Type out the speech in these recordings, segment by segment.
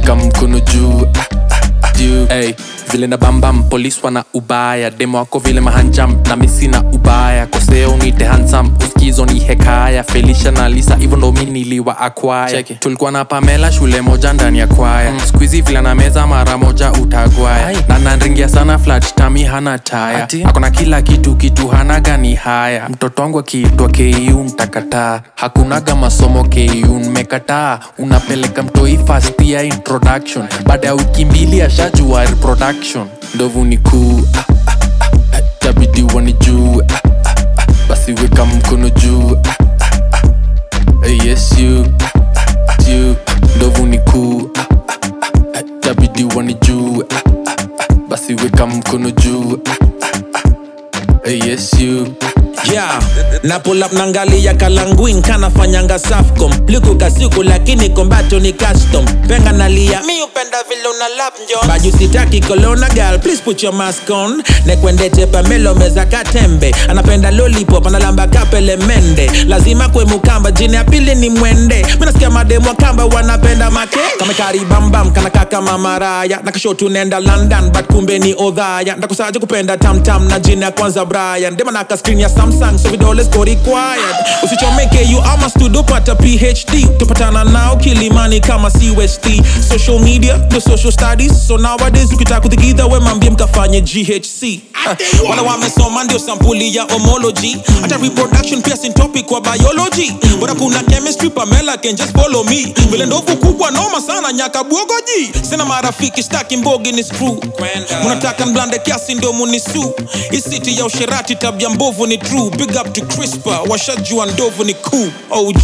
weka mkono juu juu hey, vile na bambam polis wana ubaya demo wako vile mahanjam na misi na ubaya koseo nite hansam uskizo ni hekaya felisha na lisa hivyo ndo mi niliwa akwaya tulikuwa na pamela shule moja ndani ya kwaya mm. skuizi vile na meza mara moja utagwaya na nanringia sana flat tami hana taya akona kila kitu kitu hana gani haya mtoto wangu akiitwa ku ntakataa hakunaga masomo ku mmekataa unapeleka mtoi fast ya introduction baada ya wiki mbili ashajua reproduction ndovu ni kuu ah, ah, ah, tabidi wani juu ah, ah, ah, basi weka mkono juu ah, ah, ah, eh, yes you ah, you ndovu ni kuu ah, ah, ah, tabidi wani juu ah, ah, ah, basi weka mkono juu ah, ah, ah, eh, yes you yeah na pull up nangalia kalanguin kanafanyanga safcom liku kasiku lakini kombato ni custom penga nalia mi upenda vile una lap njo baju sitaki kolona gal please put your mask on nekwendete pamelo meza katembe anapenda lollipop analamba kapele mende lazima kwe mukamba jini ya pili ni mwende minasikia mademu wa kamba wanapenda make kamekaribambam kanakaka mamaraya nakasho tunenda london but kumbe ni odhaya ndakusaje kupenda tamtam na jini ya kwanza brian dema naka screen ya samsung so vidole siko required usichomeke you ama studio pata phd tupatana nao kilimani kama cust social media the social studies so nowadays ukitaka kuthikidha we mambie mkafanye ghc Ah, wala wamesoma ndio sampuli ya homology hata reproduction pia sin topic kwa biology bora kuna chemistry pamela can just follow me vile ndovu kubwa noma sana nyaka bwogoji sina marafiki staki mbogi ni screw munataka mblande kiasi ndio munisu isiti ya usherati tabia mbovu ni true big up to crispa washajua ndovu ni cool og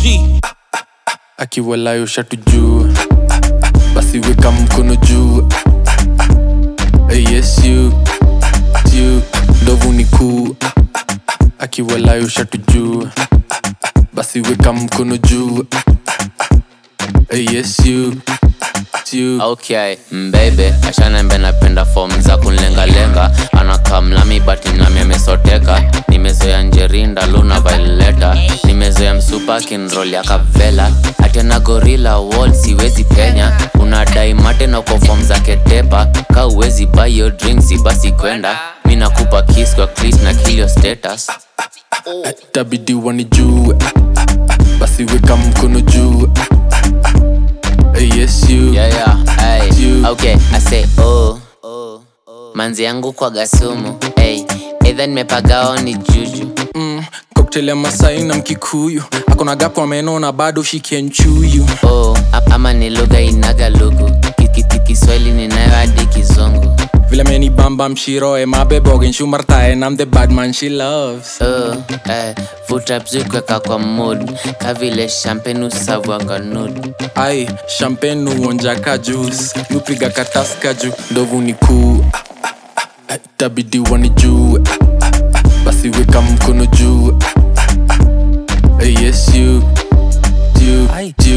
akiwalayo shatu juu basi weka mkono juu Eh, yes you you ndovu ni kuu akiwalayo shatu juu basi weka mkono juu Eh, yes you you okay mbebe ashanembe napenda fom za kunlengalenga anakamlami bati nami amesoteka nimezoea njerinda luna vaileta nimezoea msupa kinrol ya kavela atena gorila wall siwezi penya unadai mate na kwa fom za ketepa ka uwezi buy your drinks basi kwenda mi nakupa kiss kwa clis na kilio status tabidi wani juu basi weka mkono juu Eh, yes you yeah, yeah, ay. You. okay i say oh manzi yangu kwa gasumu hey. edha nimepagao ni juju mm, cocktail ya masai na mkikuyu akona gapo ameno na bado shikenchuyu oh, a- ama ni lugha inaga lugu Ki- ki- ki- kiswahili ninayo hadi kizungu vile meni bamba mshiroe mabebogen shumartae nam the badman she loves oh, eh, vuta bzukweka kwa mood kavile champagne usavwanga nud ai champagne uonjaka juice nupiga kataska juu ndovu ni kuu Eh, tabidi wani juu basi weka mkono juu Eh, yes you you you